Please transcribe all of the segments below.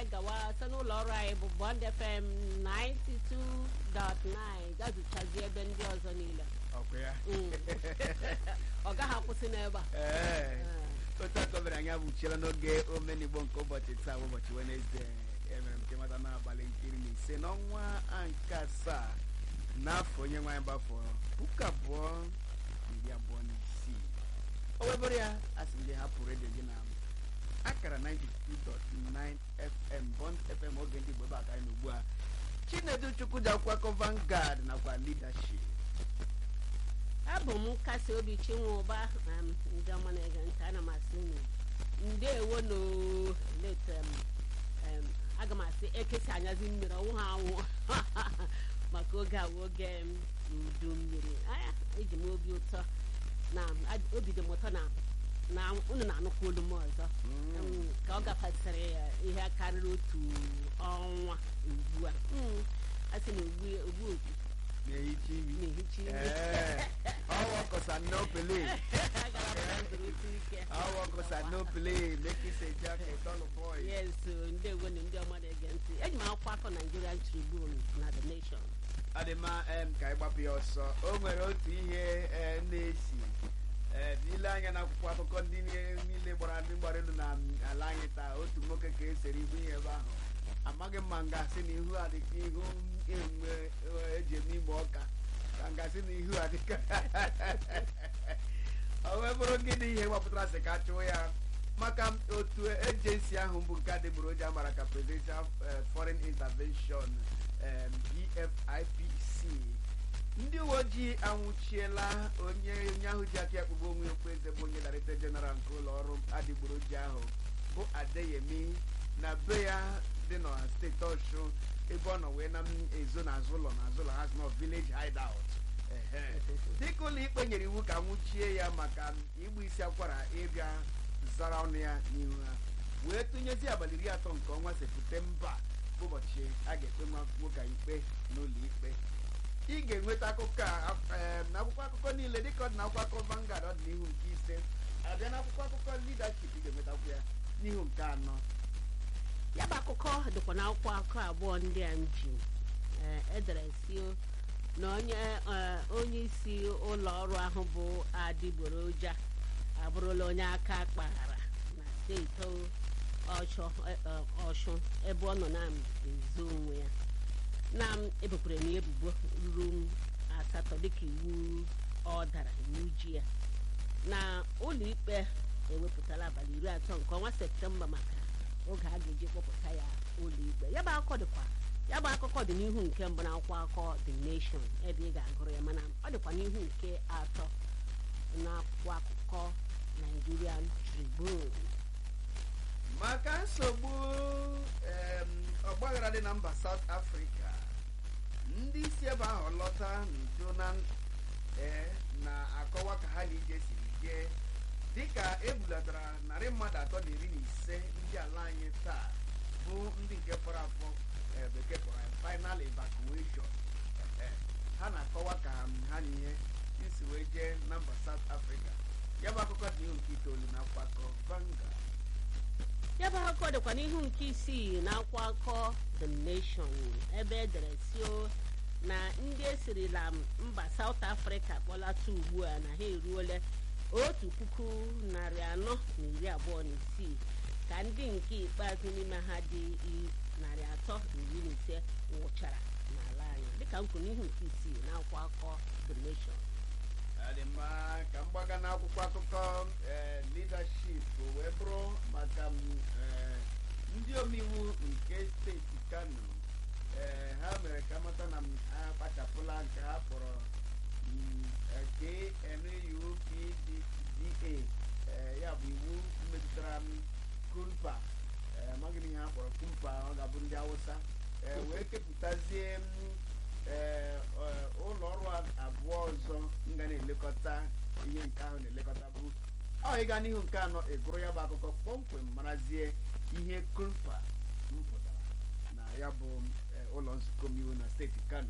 gawa site n'ụlọ ọrụ anyị bụ Bond FM 92.9 gazụchazie ebe ndị ọzọ niile ọkwa ya Mm. ọ gaghị akwụsị n'ebe a ee otu akọbere anyị abụchiela n'oge omenigbo nke ụbọchị taa bụ ụbọchị wenesde emere m nke mata n'abalị nke iri na ise n'ọnwa nke asaa n'afọ onye nwaanyị gbafọ puku abụọ na iri abụọ na isii o webụrụ ya a sị m gị hapụ redio gị na akara 92.9 fm bond fm oge ndị igbo ebe aka anyị ugbu a chinedu chukwu ji akwụkwọ akọ Vanguard nakwa leadership abụ m nkasi obi chinwe ụba um, ndị ọma na-ege ntị ana m asị unu ndeewo no leta m em, aga m asị ekesi anyazi mmiri ọnwụ ha anwụ maka oge awụ oge m udu mmiri anya eji m obi ụtọ na ad- obi dị m ụtọ na na unu na-anụkwa olu m ọzọ Em, ka ọ gafasịrị ya ihe karịrị otu ọnwa ugbu a Mm, a sị na ugbu ugbu okwu na-ehicha imi na-ehicha ime Ee, ọwọ kọsa no play Agara m na ndụrụtụ ike. ọwọ kọsa no play make it a jacket all boy yes ndewo na ndị ọma na-ege ntị eji m akwụkwọ akọ Nigerian Tribune na The Nation ọ dị mma em, ka anyị gbapụ ya ọsọ o nwere otu ihe eh, na-esi eh, ile anya na akwụkwọ akụkọ ndị nie- niile gbara ndị gbara elu na mm, ala anyị taa otu nwoke ka esere ihu ihe ebe ahụ amaghị m ma ngasị na ihu a dịka ihu enwe eji eme igbe ọka ka ngasị na ihu a dịka o wee bụrụ gịnị ihe gbapụtara sị ka chụọ ya maka otu ejensi ahụ bụ nke adịgboroja mara ka presidential eh, foreign intervention em, efipc ndị uwe ojii anwụchiela onye onye ahụ ji aka ya kpụgbu onwe ya okpueze bụ onye director general nke ụlọ ọrụ adịgboroja ahụ bụ adeyemi na be ya dị na steeti ọshụ ebe ọ nọ wee na m ezo n'azụ ụlọ n'azụ ụlọ ha sị nọ village hideout Ehe. dịka ụlọ ikpe nyere iwu ka nwụchie ya maka igbu isi akwara ịbịa zara ọnụ ya n'ihu ha wee tụnyezi abalị iri atọ nke ọnwa septemba bụ ụbọchị a ga-ekpe nwa nwoke a ikpe n'ụlọ ikpe ị ga-enweta akụkọ a em, n'akwụkwọ akụkọ niile dịka ọ dị n'akwụkwọ akụkọ Vanguard ọ dị n'ihu nke ise abịa n'akwụkwọ akụkọ leadership ị ga-enwetakwu ya n'ihu nke anọ ya bụ akụkọ dịkwa n'akwụkwọ akụkọ abụọ ndị a m ji eh, edere si na onye eh, onye isi ụlọ ọrụ ahụ bụ adịgboroja abụrụla onye aka kpaghara na steeti ọshụ eh, eh, ọshụ ebe ọ nọ na-ezo onwe ya na m ebukwara m ya ebubo ruru m asatọ dịka iwu ọ dara iwu ji ya na ụlọ ikpe ewepụtala abalị iri atọ nke ọnwa septemba maka oge a ga-eji kpọpụta ya ụlọ ikpe ya bụ akụkọ dịkwa ya bụ akụkọ dị n'ihu nke mbụ na akwụkwọ akụkọ The Nation ebe ị ga-agụrụ ya mana ọ dịkwa n'ihu nke atọ na akwụkwọ akụkọ Nigerian Tribune maka nsogbu em, ọgbaghara dị na mba South Africa ndị isi ebe ahụ lọta n'udo na ee na-akọwa ka ha na ije siri jee dịka ebulatara narị mmadụ atọ na iri na ise ndị ala anyị taa bụ ndị nke fọrọ afọ eh, bekee kpọrọ ya final evacuation Eh, ha na-akọwa ka ha na ihe isi wee jee na mba South Africa ya bụ akụkọ dị nke itoolu na akwakọ Vanguard ya bụ akụkọ dịkwa n'ihu nke isii na akwụkwọ akụkọ The Nation ebe edere sio na ndị esirila mba South Africa kpọlata ugbu a na ha eruola otu puku narị anọ na iri abụọ na isii ka ndị nke ikpeazụ n'ime ha dị i- narị atọ na iri na ise nwụchara n'ala anyị dịka nkwu n'ihu nke isii na akwụkwọ akụkọ The Nation Ọ dị mma ka m gbaga n'akwụkwọ akụkọ eh, leadership wee bụrụ maka m, eh, ndị omeiwu nke steeti Kano eh, ha mere ka mata na m akpachapụla nke ha kpọrọ mm, eh, KNUPDA eh, ya bụ iwu metụtara m kumpa eh, amaghị m ihe ha kpọrọ kumpa ọ ga-abụ ndị Hausa eh, wee kepụtazie m ee ọ- ụlọ ọrụ a- abụọ ọzọ m ga na-elekọta ihe nke ahụ na-elekọta bụ ọ ịga n'ihu nke anọ ịgụrụ ya bụ akụkọ kpọmkwem marazie ihe kumpa m pụtara na ya bụ eh, ụlọ nzukọ omeiwu na steeti Kano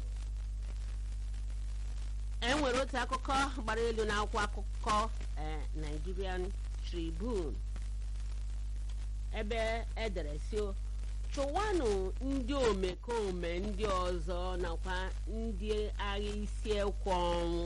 e nwere otu akụkọ gbara elu n'akwụkwọ akụkọ eh, Nigerian Tribune ebe edere si chụwanụ ndị omekome ndị ọzọ nakwa ndị agha isi ekwe ọnwụ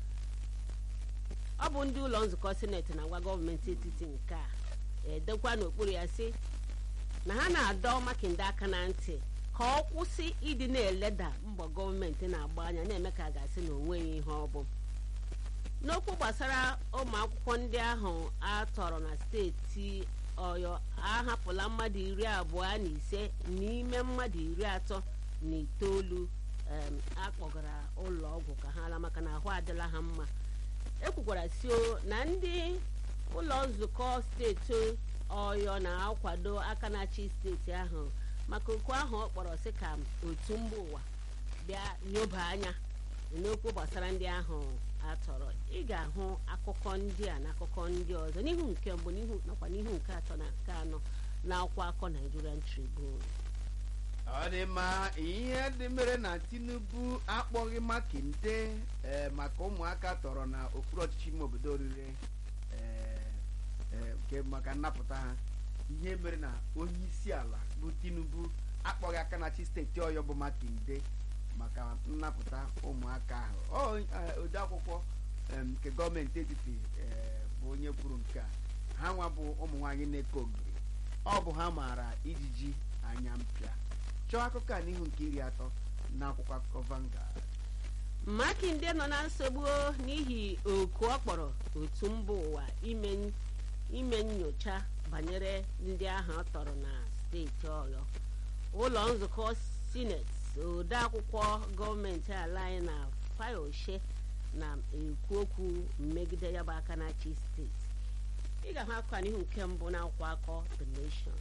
ọ bụ ndị ụlọ nzukọ sineti na-agwa gọọmenti etiti nke a edekwa n'okpuru ya sị na ha na-adọ makinde aka na ntị ka ọ kwụsị ịdị na-eleda mbọ gọọmenti na-agba anya na-eme ka a ga-asị na onweghị ihe ọ bụ n'okwu gbasara ụmụ akwụkwọ ndị ahụ a tọrọ na steeti ọyọ ahapụla mmadụ iri abụọ na ise n'ime mmadụ iri atọ na itoolu em, akpọgara ụlọ ọgwụ ka ha ala maka na ahụ adịla ha mma ekwukwara sio na ndị ụlọ nzukọ steeti ọyọ na-akwado aka na-achị steeti ahụ maka okwu ahụ ọ kpọrọ sị ka otu mba ụwa bịa nyoba anya n'okwu gbasara ndị ahụ atọrọ ị ga-ahụ akụkọ ndị a na akụkọ ndị ọzọ n'ihu nke mbụ n'ihu nakwa n'ihu nke atọ na nke anọ na akwụkwọ akọ Nigerian Tribune ọ dị mma ihe dị mere na tinubu akpọghị makinde ee, maka ụmụaka tọrọ na okpuru ọchịchị ime obodo orire ee, ee, nke maka nnapụta ha ihe mere na onye isi ala bụ tinubu akpọghị aka na chi steeti ọyọ bụ makinde maka nnapụta ụmụaka ahụ Ọ, eh, ode akwụkwọ em, nke gọọmenti etiti eh, bụ onye kwuru nke a ha nwa bụ ụmụ nwaanyị na-eke ogiri ọ bụ ha maara ijiji anya mpịa chọọ akụkọ a n'ihu nke iri atọ na akwụkwọ akụkọ Vanguard makinde nọ na nsogbu n'ihi oku ọ kpọrọ otu mba ụwa ime ime nyocha banyere ndị ahụ ọ tọrọ na steeti ọyọ ụlọ nzukọ sineti ode akwụkwọ gọọmenti ala anyị na fayoshe na-ekwu okwu megide ya bụ aka na-achị steeti ị ga-ahụ akụkọ a n'ihu nke mbụ na akwụkwọ akọ the nation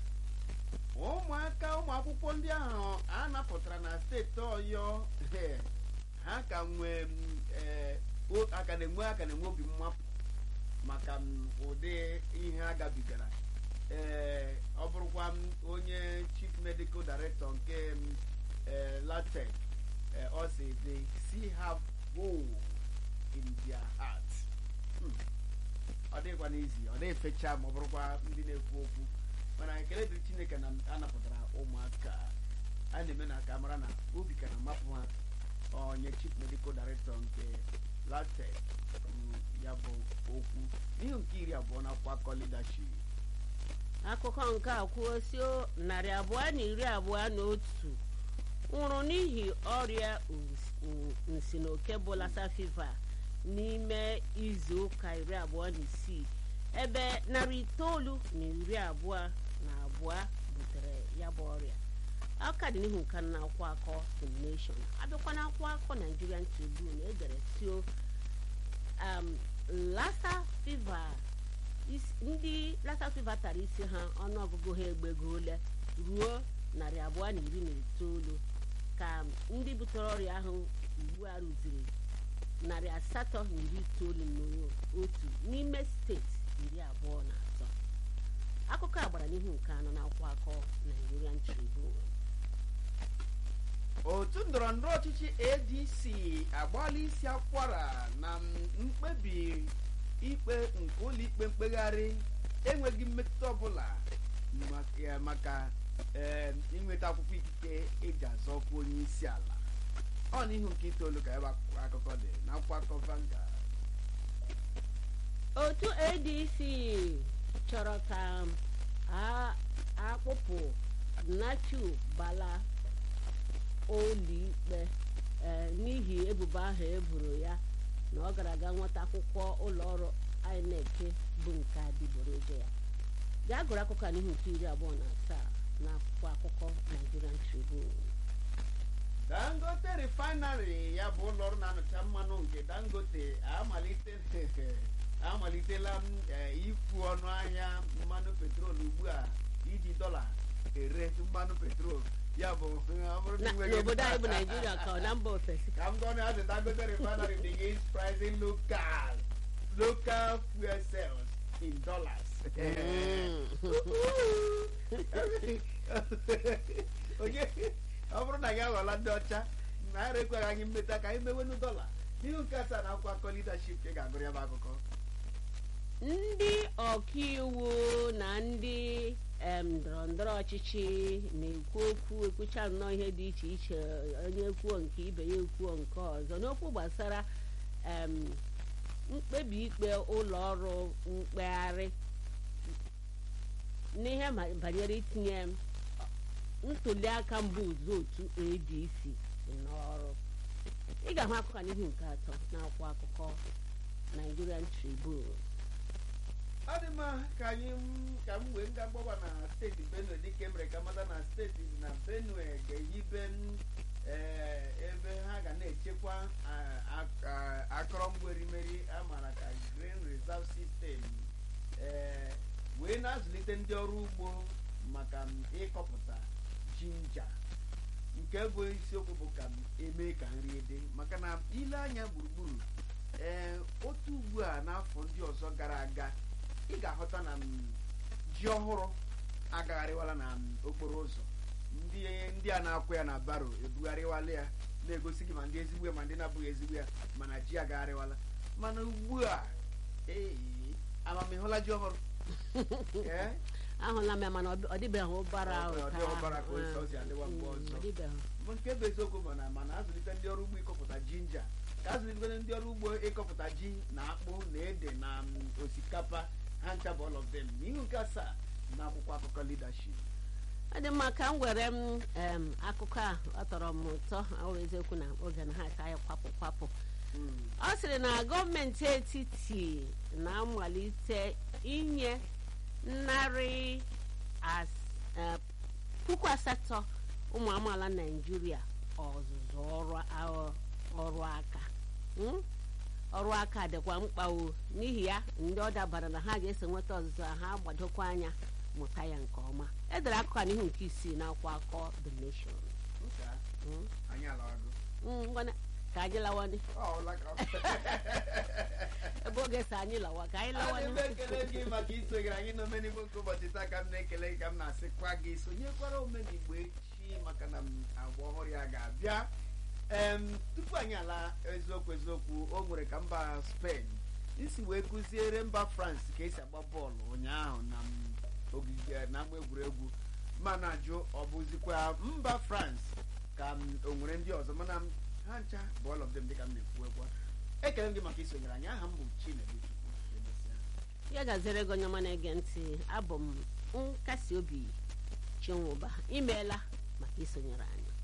ụmụaka ụmụ akwụkwọ ndị ahụ a napụtara na steeti ọyọ eh, ha ka nwee mm, eh, o- aka na-enwe aka na-enwe obi mmapụ maka mm, ụdị ihe ha gabigara ee ọ bụrụkwa m onye chief medical director nke m, eh, latek eh, ọ sị they still have hope in their heart Hmm. ọ dịghịkwa n'izi ọ dịghị fecha ma ọ bụrụkwa ndị na-ekwu okwu mana ekele dịrị chineke na a napụtara ụmụaka a na-eme na ka mara na obi ka na-amapụ ha onye chief medical director nke latek kwuru ya bụ okwu n'ihu nke iri abụọ na akwụkwọ akọ leadership akụkọ nke a kwuo si narị abụọ na iri abụọ na otu nwụrụ n'ihi ọrịa us- n- nsinoke bụ lassa fever n'ime izu ụka iri abụọ na isii ebe narị itoolu na iri abụọ na abụọ butere ya bụ ọrịa aka dị n'ihu nka na akwụkwọ akọ the nation abịakwa na akwụkwọ akọ nigerian tribune edere tio um, lassa fever is- ndị lassa fever tara isi ha ọnụọgụgụ ha egbegole ruo narị abụọ na iri na itoolu ka ndị butere ọrịa ahụ ugbu a rụziri narị asatọ na iri itoolu na otu n'ime steeti iri abụọ na atọ akụkọ a gbara n'ihu nke anọ na akwụkwọ akọ Nigerian Tribune otu ndọrọ ndọrọ ọchịchị adc agbaala isi akwara na mkpebi ikpe nke ụlọikpe mkpegharị enweghị mmetụta ọbụla maka- eh, maka eh, inweta akwụkwọ ikike eji azọ ọkwa onye isi ala ọ n'ihu nke itoolu ka ebe akwụkwọ akụkọ dị na akwụkwọ akụkọ Vanguard otu adc chọrọ ka a akpụpụ nachu bala ụlọikpe eh, n'ihi ebubo ahụ eboro ya na ọ gara aga nweta akwụkwọ ụlọọrụ inec bụ nke adịgboroja ya gaa gụrụ akụkọ a n'ihu nke iri abụọ na asaa na akwụkwọ akụkọ Nigerian Tribune dangote refinery ya bụ ụlọ ọrụ na-anụcha mmanụ nke dangote amalite amalitela m eh, ikwu ọnụ ahịa mmanụ petrol ugbu a iji dọla ere mmanụ petrol ya bụ ọ bụrụ na Na- ị nweghị- n'obodo anyị bụ naijiria ka ọ na mba ofesi ka m gụọ na the dangote refinery begins pricing local local fuel cells in dollars onye ọ bụrụ na gị aghọla ndị ọcha naira ekweghị anyị mmeta ka anyị mewenu dọla n'ihu nke asaa na akwụkwọ akọ leadership ka ị ga-agụrụ ya bụ akụkọ ndị ọkaiwu na ndị em, ndọrọ ndọrọ ọchịchị na-ekwu okwu ekwucha nnọọ ihe dị iche iche onye kwuo nke ibe ya ekwuo nke ọzọ n'okwu gbasara em, mkpebi ikpe ụlọ ọrụ mkpegharị n'ihe ma- banyere itinye ntuli aka mbụ ụzọ otu adc n'ọrụ ị ga-ahụ akụkọ n'ihu nke atọ n'akwụkwọ akụkọ nigerian tribune ọ dị mma ka anyị m- ka m wee nga gbọba na steeti benue dịka emere ka mata na steeti na benue ga-ehibe n- eh, ebe ha ga na-echekwa ah, ak- ah, akụrụngwa erimeri amara ka grain reserve system eh, wee na-azụlite ndị ọrụ ugbo maka m ịkọpụta jinja nke bụ isiokwu bụ ka m eme ka nri dị maka na ile anya gburugburu ee otu ugbu a n'afọ ndị ọzọ gara aga ị ga-ahụta na m, ji ọhụrụ agagharịwala na m, okporo ụzọ ndị ndị a na-akwụ ya na baro ebugharịwala ya na-egosi gị ma ndị ezigbo ya ma ndị na-abụghị ezigbo ya mana ji agagharịwala mana ugbu a ee amamịhụla ji ọhụrụ ee ahụla m ya mana ọ dịbeghị ụbara ahụ Ọ ka dịghị ụbara ka o si- eh, o si adịwa mgbe mm, ọzọ. ọ dịbeghị. Bụ nke bụ eziokwu bụ na mana azụlite ndị ọrụ ugbo ịkọpụta jinja ka azụlite ndị ọrụ ugbo ịkọpụta ji na akpụ na ede na mm, osikapa ha ncha bụ all of them n'ihu nke asaa na akwụkwọ akụkọ leadership ọ dị mma ka m were m em, akụkọ a ọ tọrọ m ụtọ ọ bụ eziokwu na oge na ha aka ya kwapụ kwapụ Mm. ọ sịrị na gọọmenti etiti na-amalite inye narị as- eh, puku asatọ ụmụ amaala naijiria ọzụzụ ọrụ a- ọrụ aka Mm? ọrụ aka dịkwa mkpa o n'ihi ya ndị ọ dabara na ha ga-eso nweta ọzụzụ a ha gbadokwa anya mụta ya nke ọma edere akụkọ a n'ihu nke isii n'akwụkwọ akọ the nation Nke a, Mm? anyị alawago Mm, ngwana ka anyị lawani Ọ ọla ka- ebe oge si anyị lawa ka anyị Ana lawani m ekele gị maka isonyere anyị n'omenigbo nke ụbọchị taa ka m na-ekele gị ka m na-asịkwa gị sonyekwara omenigbo echi maka na m agba ọhụrụ ya ga-abịa em tupu anyị ala eziokwu eziokwu o nwere ka mba Spain isi wee kụziere mba France ka esi agba bọọlụ ụnyaahụ na m ogige na ama egwuregwu mana ajụ ọ bụzikwa mba France ka m o nwere ndị ọzọ mana m ha ncha bụ all of them dịka m na-ekwu ekwu ekele m gị maka isonyere anyị aha m bụ Chinedu Chukwu Emesịa. ya gaziere gị onye ọma na-ege ntị abụ m nkasi obi chinwụba imeela maka isonyere anyị